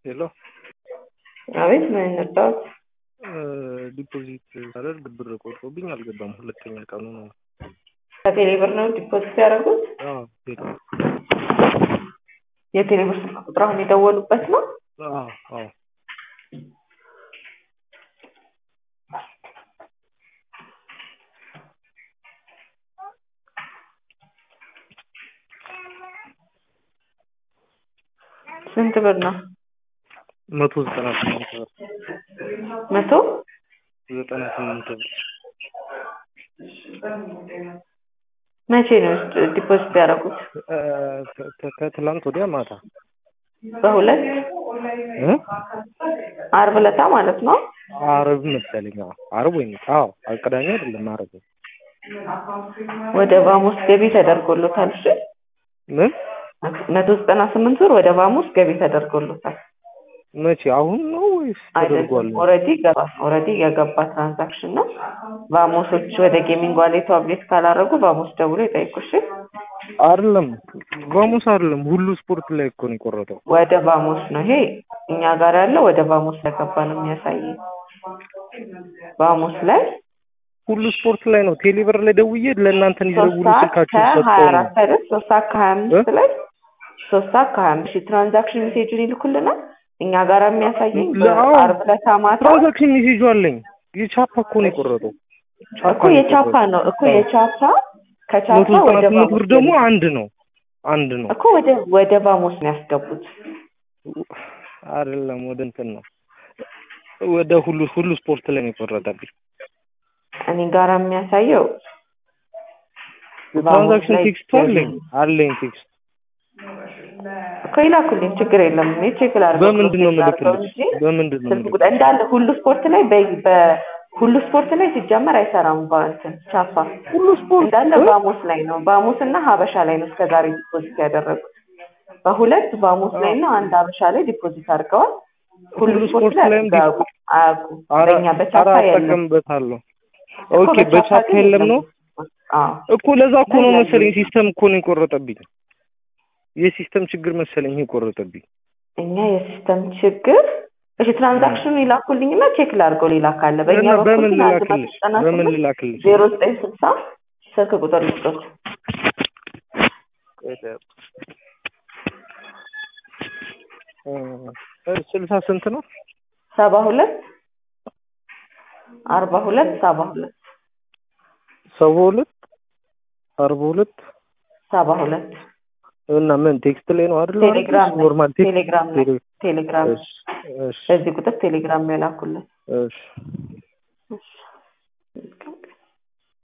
ሄሎ አቤት ምን እንርዳዎት? ዲፖዚት ሳደርግ ብር ቆርጦብኝ አልገባም። ሁለተኛ ቀኑ ነው። ከቴሌ ብር ነው ዲፖዚት ያደረጉት? አዎ ቴሌ የቴሌ ብር ስልክ ቁጥር አሁን የደወሉበት ነው? አዎ አዎ ስንት ብር ነው? መቶ ዘጠና ስምንት ብር መቶ ዘጠና ስምንት ብር መቼ ነው ዲፖዚት ያደረጉት? ከ- ከትላንት ወዲያ ማታ በሁለት እ? አርብ ዕለታ ማለት ነው? አርብ መሰለኝ። አዎ አርብ ወይም አዎ ቅዳሜ አይደለም አርብ። ወደ ባሞስ ገቢ ተደርጎሎታል። እሺ ምን መቶ ዘጠና ስምንት ብር ወደ ባሞስ ገቢ ተደርጎሎታል። መቼ አሁን ነው ወይስ ተደርጓል? አይደለም ኦልሬዲ ገባ ኦልሬዲ የገባ ትራንዛክሽን ነው። ባሞሶች ወደ ጌሚንግ ዋሌቱ አፕዴት ካላደረጉ ባሞስ ደውሎ ይጠይቁሽ። አይደለም ቫሙስ አይደለም ሁሉ ስፖርት ላይ እኮ ነው የቆረጠው። ወደ ባሞስ ነው ይሄ እኛ ጋር ያለው ወደ ባሞስ ለገባ ነው የሚያሳየው። ባሞስ ላይ ሁሉ ስፖርት ላይ ነው። ቴሌብር ላይ ደውዬ ለእናንተ ሶስት እንዲደውሉ ሰዓት ስልካችሁ ከሀያ ሰጠው ነው። አራት አይደል? ሶስት ሰዓት ከሀያ አምስት ላይ ሶስት ሰዓት ከሀያ አምስት ትራንዛክሽን ሜሴጁን ይልኩልናል። እኛ ጋር የሚያሳየኝ ለአዎ። በአርብ ዕለት ማታ ትራንዛክሽን ሜሴጁ አለኝ። የቻፓ እኮ ነው የቆረጠው። እኮ የቻፓ ነው እኮ የቻፓ ከቻፓ መቶ ዘጠና ወደ ስምንት ብር ባሞስ ደግሞ አንድ ነው አንድ ነው እኮ ወደ ወደ ባሞስ ነው ያስገቡት። አይደለም ወደ እንትን ነው ወደ ሁሉ ሁሉ ስፖርት ላይ ነው የቆረጠብኝ። እኔ ጋር የሚያሳየው ትራንዛክሽን ላይ ቴክስቱ አለኝ አለኝ ቴክስት እኮ ይላኩልኝ፣ ችግር የለም። እኔ ቼክ ላድርገው በምንድን ነው ፕሮሰስ ላድርገው የምልክልሽ? እንጂ በምንድን ነው ስልክ የምልክልሽ? ቁጥር እንዳለ ሁሉ ስፖርት ላይ በ- በሁሉ ስፖርት ላይ ሲጀመር አይሰራም። በእንትን ቻፓ ሁሉ ስፖርት እንዳለ እ? ባሞስ ላይ ነው። ባሞስ እና ሀበሻ ላይ ነው እስከዛሬ ዲፖዚት ያደረጉት። በሁለት ባሞስ ላይ እና አንድ ሀበሻ ላይ ዲፖዚት አድርገዋል። ሁሉ ሁሉ ስፖርት ስፖርት ላይ ላይም አያውቁም አያውቁም። ኧረ በእኛ በቻፓ ኧረ የለም እጠቀምበታለሁ። እኮ ኦኬ በቻፓ ግን የለም ነው አዎ እኮ ለዛ እኮ ነው ላይ ያለው መሰለኝ ሲስተም እኮ ነው የቆረጠብኝ። የሲስተም ችግር መሰለኝ የቆረጠብኝ። እኛ የሲስተም ችግር እሺ፣ ትራንዛክሽኑ ይላኩልኝና ቼክ ላድርገው። ሌላ ካለ በእኛ እና በኩል በምን ግን አንድ መቶ ልላክልሽ? ዘጠና በምን ስምንት ልላክልሽ? ዜሮ ዘጠኝ ስልሳ ስልክ ቁጥር ልስጦት። እ ስልሳ ስንት ነው? ሰባ ሁለት አርባ ሁለት ሰባ ሁለት ሰባ ሁለት አርባ ሁለት ሰባ ሁለት እና ምን ቴክስት ላይ ነው አይደል? ቴሌግራም ላይ ኖርማል ቴክስት ቴሌግራም ላይ ቴሌ- ቴሌግራም እሺ እሺ በዚህ ቁጥር ቴሌግራም ላይ ላኩልን። እሺ